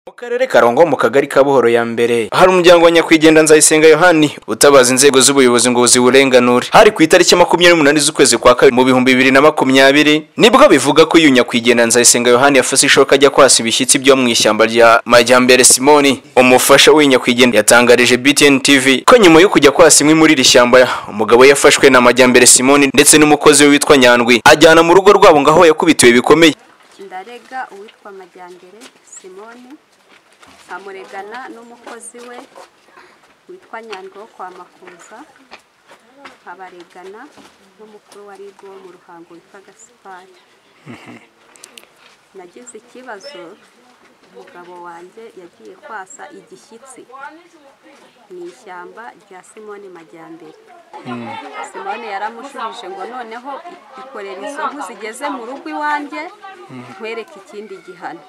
mu karere ka Karongo mu kagari ka Buhoro ya mbere hari umuryango wa nyakwigendera Nzayisenga Yohani utabaza inzego z'ubuyobozi ngo ziwurenganure hari ku itariki ya makumyabiri n'umunani z'ukwezi kwa kabiri mu bihumbi bibiri na makumyabiri nibwo bivuga ko uyu nyakwigendera Nzayisenga Yohani yafashe ishoka ajya kwasa ibishyitsi byo mu ishyamba rya Majyambere Simoni umufasha w'uyu nyakwigendera yatangarije BTN TV ko nyuma yo kujya kwasa imwe muri iri shyamba umugabo yafashwe na Majyambere Simoni ndetse n'umukozi we witwa Nyandwi ajyana mu rugo rwabo ngaho yakubitiwe bikomeye ndarega uwitwa majyambere simoni nkamuregana n'umukozi we witwa nyandwi wo kwa makuza nkabaregana n'umukuru wa ribu wo mu ruhango witwa gasipari nagize ikibazo umugabo wanjye yagiye kwasa igishyitsi mu ishyamba rya simoni majyambere simone yaramushubije ngo noneho ikorera izo nkwi zigeze mu rugo iwanjye nkwereke ikindi gihano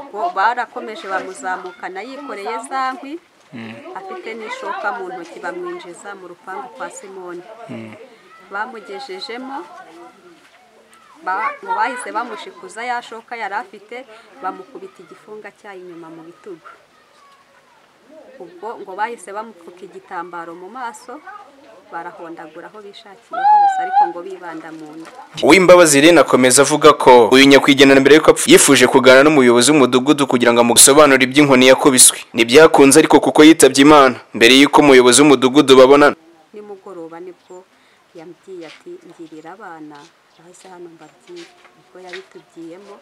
Ubwo barakomeje bamuzamukana yikoreye za nkwi afite n'ishoka mu ntoki bamwinjiza mu rupangu kwa simone bamugejejemo bahise bamushikuza ya shoka yari afite bamukubita igifunga cy'inyuma mu bitugu ubwo ngo bahise bamupfuka igitambaro mu maso barahondagura aho bishakiye hose ariko ngo bibanda mu nda Uwimbabazi Irene akomeza avuga ko uyu nyakwigendera mbere y'uko apfa yifuje kuganira n'umuyobozi w'umudugudu kugira ngo amusobanurire iby'inkoni yakubiswe ntibyakunze ariko kuko yitabye imana mbere y'uko umuyobozi w'umudugudu babonana nimugoroba nibwo yambwiye ati ngirira abana bahise hano mbabwiye ubwo yabitubwiyemo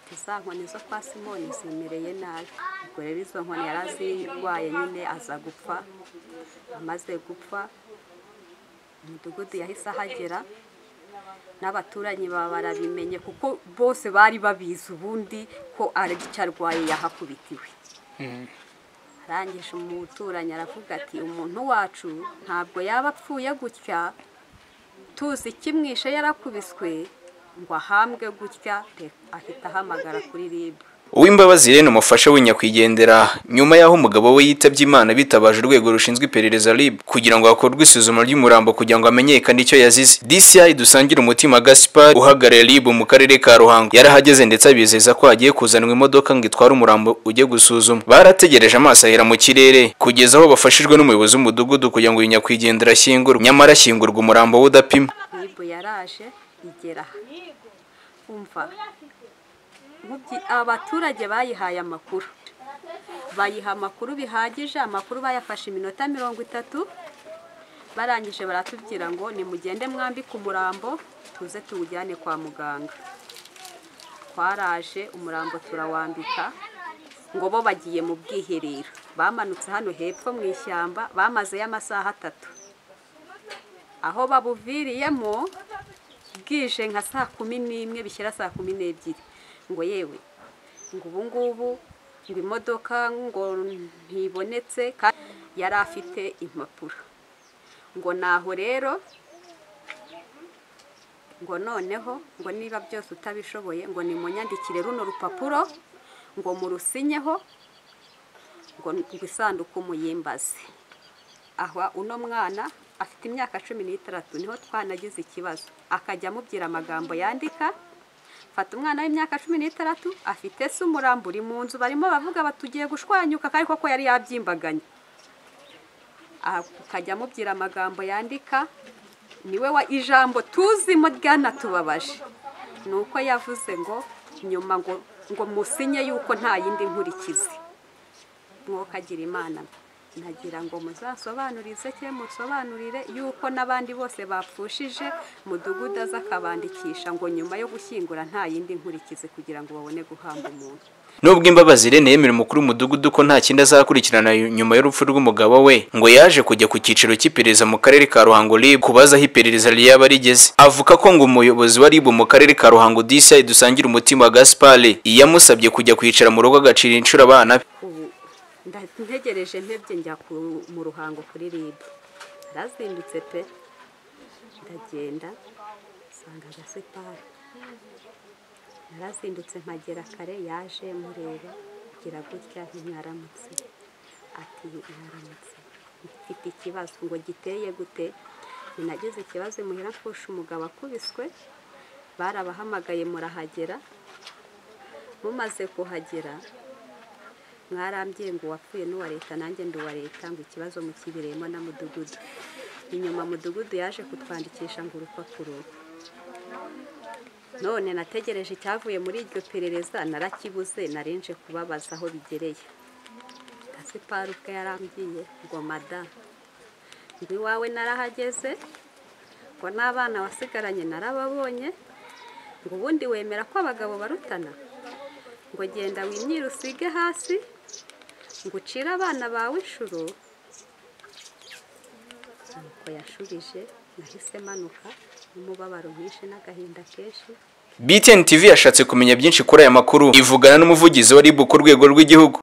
ati za nkoni zo kwa simoni zimereye nabi ubwo rero izo nkoni yari azirwaye nyine aza gupfa amaze gupfa umudugudu yahise ahagera n'abaturanyi baba barabimenye kuko bose bari babizi ubundi ko ari icyo arwaye yahakubitiwe arangije umuturanyi aravuga ati umuntu wacu ntabwo yaba apfuye gutya tuzi ikimwishe yarakubiswe ngo ahambwe gutya ahita ahamagara kuri ribu Uwimbabazi Irene umufasha w'inyakwigendera nyuma y'aho umugabo we yitabye Imana bitabaje urwego rushinzwe iperereza RIB kugira ngo hakorwe isuzuma ry'umurambo kugira ngo hamenyekane icyo yazize DCI dusangira umutima Gaspar uhagarariye RIB mu karere ka Ruhango yarahageze ndetse abizeza ko hagiye kuzanwa imodoka ngo itware umurambo ujye gusuzuma barategereje amaso ahera mu kirere kugeza aho bafashijwe n'umuyobozi w'umudugudu kugira ngo uyu nyakwigendera ashyingurwe nyamara ashyingurwa umurambo we udapima ribu yaraje igera umva abaturage bayihaye amakuru bayiha amakuru bihagije amakuru bayafashe iminota mirongo itatu barangije baratubwira ngo nimugende mwambike umurambo tuze tuwujyane kwa muganga twaraje umurambo turawambika ngo bo bagiye mu bwiherero bamanutse hano hepfo mu ishyamba bamazeyo amasaha atatu aho babuviriyemo bwije nka saa kumi n'imwe bishyira saa kumi n'ebyiri ngo yewe ngo ubu ngubu ngo imodoka ngo ntibonetse kandi yari afite impapuro ngo naho rero ngo noneho ngo niba byose utabishoboye ngo nimunyandikire runo rupapuro ngo murusinyeho ngo isanduku muyimbaze aha uno mwana afite imyaka cumi n'itandatu niho twanagize ikibazo akajya amubwira amagambo yandika fata umwana w'imyaka cumi n'itandatu afite se umurambo uri mu nzu barimo bavuga batugiye gushwanyuka kandi koko yari yabyimbaganye akajya amubwira amagambo yandika niwe wa ijambo tuzimo ryana-tubabaje ni uko yavuze ngo nyuma ngo musinye yuko nta yindi nkurikizi mwokagira imana nagira ngo muzasobanurize cye musobanurire yuko n'abandi bose bapfushije mudugudu aza akabandikisha ngo nyuma yo gushyingura nta yindi nkurikizi kugira ngo babone guhamba umuntu nubwo imbabazi Irene yemera umukuru w'umudugudu ko nta kindi azakurikirana nyuma y'urupfu rw'umugabo we ngo yaje kujya ku cyiciro cy'iperereza mu karere ka ruhango rib kubaza aho iperereza ryaba rigeze avuga ko ngo umuyobozi wa rib mu karere ka ruhango disa dusangira umutima wa gaspare yamusabye kujya kwicara mu rugo agacira inshuro abana be ntegereje ntebye njya mu ruhango kuri ribu arazindutse pe ndagenda nsanga agasipari arazindutse nkagera kare yaje mureba kugira gutya ntimwaramutse ati mwaramutse mfite ikibazo ngo giteye gute nageze ikibazo imuhira mfusha umugabo akubiswe barabahamagaye murahagera mumaze kuhagera mwarambiye ngo uwapfuye n'uwa leta nanjye ndi uwa leta ngo ikibazo mukibereyemo na mudugudu inyuma mudugudu yaje kutwandikisha ngo urupapuro none nategereje icyavuye muri iryo perereza narakibuze narinje kubabaza aho bigereye gasipari ubwe yarambwiye ngo mada ngo iwawe narahageze ngo n'abana wasigaranye narababonye ngo ubundi wemera ko abagabo barutana ngo genda wimyire usige hasi ngo ucire abana bawe inshuro nuko yashubije nahise manuka n'umubabaro mwinshi n'agahinda kenshi BTN TV yashatse kumenya byinshi kuri aya makuru ivugana n'umuvugizi wa RIB ku rwego rw'igihugu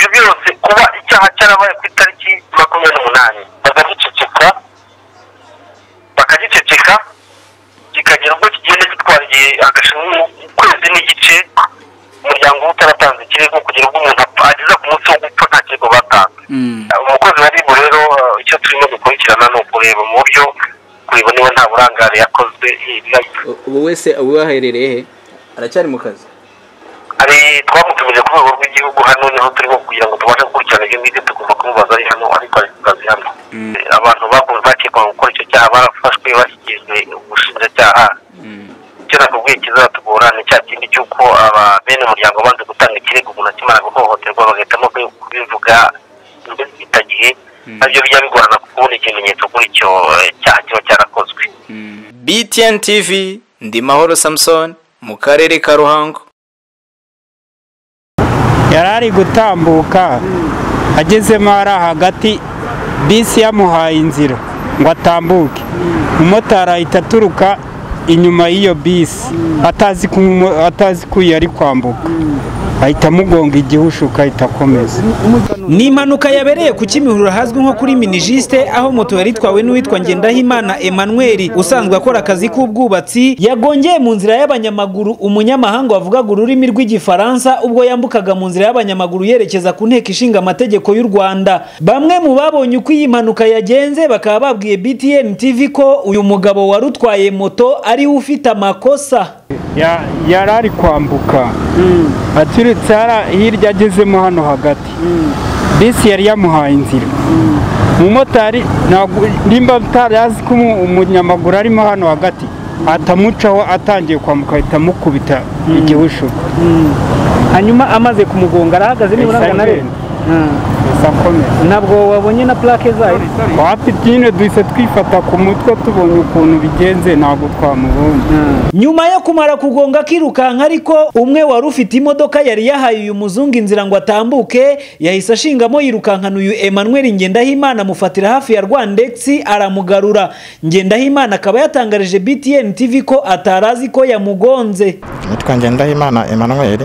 ibyo byose kuba icyaha cyarabaye ku itariki makumyabiri n'umunani bakagiceceka bakagiceceka kikagira ubwo kigenda gitwara igihe agashinzwe ukwezi n'igice umuryango uba utaratanze ikirego kugira ngo umuntu apfa- ageza ku munsi wo gupfa nta kirego batanze umukozi wa ribu rero eh, icyo turimo gukurikirana ni ukureba mu buryo kureba niba nta burangare yakozwe eh, ubu wese uwaherereye he aracyari mu kazi hari twamutumije ku rwego rw'igihugu hano niho turimo kugira ngo tubashe gukurikirana ibyo ngibyo tugomba kumubaza ari hano ariko ari ku kazi hano abantu bakoze bakekwaga gukora icyo cyaha barafashwe bashyikirijwe ubushinjacyaha icyo nakubwiye kizatugora ni cya kindi cy'uko aba bene umuryango banze gutanga ikirego umuntu akimara guhohoterwa bagahitamo kubi- kubivuga mbere gihe nabyo bijya bigorana kubona ikimenyetso kuri icyo eh, cyaha kiba cyarakozwe BTN TV Ndimahoro Samson mu karere ka Ruhango yari ari gutambuka agezemo hari hagati bisi yamuhaye inzira ngo atambuke umumotari ahita aturuka inyuma y'iyo bisi atazi ko umu- atazi ko iyo ari kwambuka ahita amugonga igihushuka ahita akomeza ni impanuka yabereye ku kimihurura hazwi nko kuri minijisite aho moto yari itwawe n'uwitwa ngendahimana emmanuel usanzwe akora akazi k'ubwubatsi yagongeye mu nzira y'abanyamaguru umunyamahanga wavugaga ururimi rw'igifaransa ubwo yambukaga mu nzira y'abanyamaguru yerekeza ku nteko ishinga amategeko y'u rwanda bamwe mu babonye uko iyi mpanuka yagenze bakaba babwiye btn tv ko uyu mugabo wari utwaye moto ariwe ufite amakosa Ya- yari ari kwambuka aturutse hara- hirya agezemo hano hagati bisi yari yamuhaye inzira umumotari ntabwo- nimba utari azi ko umu- umunyamaguru arimo hano hagati atamucaho atangiye kwambuka ahita amukubita igihushuko hanyuma amaze kumugonga arahagaze nibura Yahise angana agenda. gusa akomeza ntabwo wabonye na plake zayo wapi nyine duhise twifata ku mutwe tubonye ukuntu bigenze ntabwo twamubonye nyuma yo kumara kugonga akirukanka ariko umwe wari ufite imodoka yari yahaye uyu muzungu inzira ngo atambuke yahise ashingamo yirukankana uyu Emmanuel Ngendahimana amufatira hafi ya Rwandex aramugarura Ngendahimana akaba yatangarije BTN TV ko atarazi ko yamugonze nitwa ngendahimana emmanuel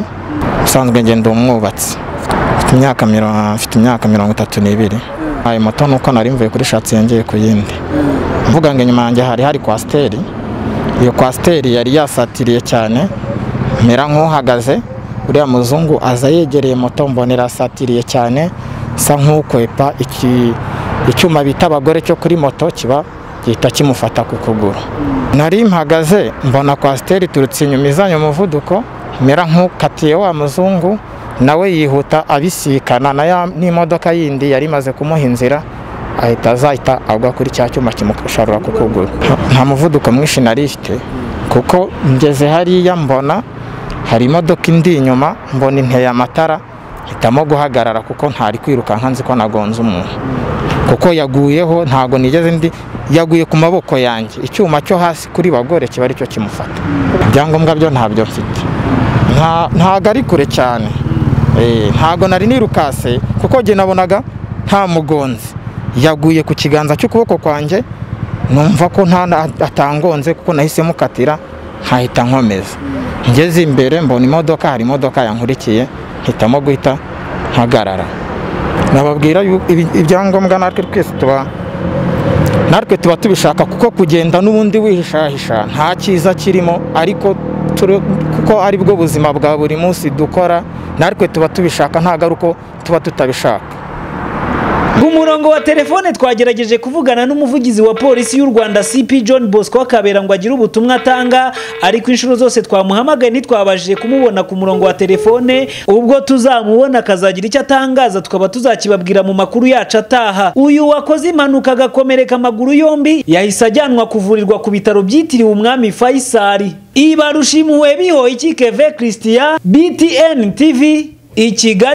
usanzwe ngenda umwubatsi mfite imyaka miro- mfite imyaka mirongo itatu n'ibiri ayo moto nuko nari mvuye kuri shatsi yongeye ku yindi mvuga ngo inyuma yanjye hari hari kwasiteri iyo kwasiteri yari yasatiriye cyane mera nk'uhagaze uriya muzungu aza yegereye moto mbona irasatiriye cyane sa nk'ukwepa iki- icyuma bita abagore cyo kuri moto kiba gihita kimufata ku kuguru nari mpagaze mbona kwasiteri iturutse inyuma izanye umuvuduko mera nk'ukatiye wa muzungu nawe yihuta abisikana na ya- n'imodoka yindi yari imaze kumuha inzira ahita azahita agwa kuri cya cyuma kimusharura ku kuguru nta muvuduko mwinshi nari ifite kuko ngeze hariya mbona hari imodoka indi inyuma mbona inteye amatara hitamo guhagarara kuko ntari kwirukanka nzi ko nagonze umuntu kuko yaguyeho ntago nigeze ndi yaguye ku maboko yanjye icyuma cyo hasi kuri bagore kiba aricyo kimufata ibyangombwa byo ntabyo mfite Nta- ntago ari kure cyane Eh, ntago nari nirukase kuko jye nabonaga nta mugonzi yaguye ku kiganza cy'ukuboko kwanjye numva ko nta atangonze kuko nahise mukatira nkahita nkomeza ngeze imbere mbona imodoka hari imodoka yankurikiye mpitamo guhita mpagarara nababwira yuko ibi- ibyangombwa natwe twese tuba natwe tuba tubishaka kuko kugenda n'ubundi wihishahisha nta cyiza kirimo ariko turi- kuko ari bwo buzima bwa buri munsi dukora natwe tuba tubishaka ntabwo ari uko tuba tutabishaka ku murongo wa telefone twagerageje kuvugana n'umuvugizi wa polisi y'u rwanda cp john bosco kabera ngo agire ubutumwa atanga ariko inshuro zose twamuhamagaye ntitwabashije kumubona ku murongo wa telefone ubwo tuzamubona akazagira icyo atangaza tukaba tuzakibabwira mu makuru yacu ataha uyu wakoze impanuka agakomereka amaguru yombi yahise ajyanwa kuvurirwa ku bitaro byitiriwe umwami faisali ibarushimuwe biho ikikeve christian btn tv i kigali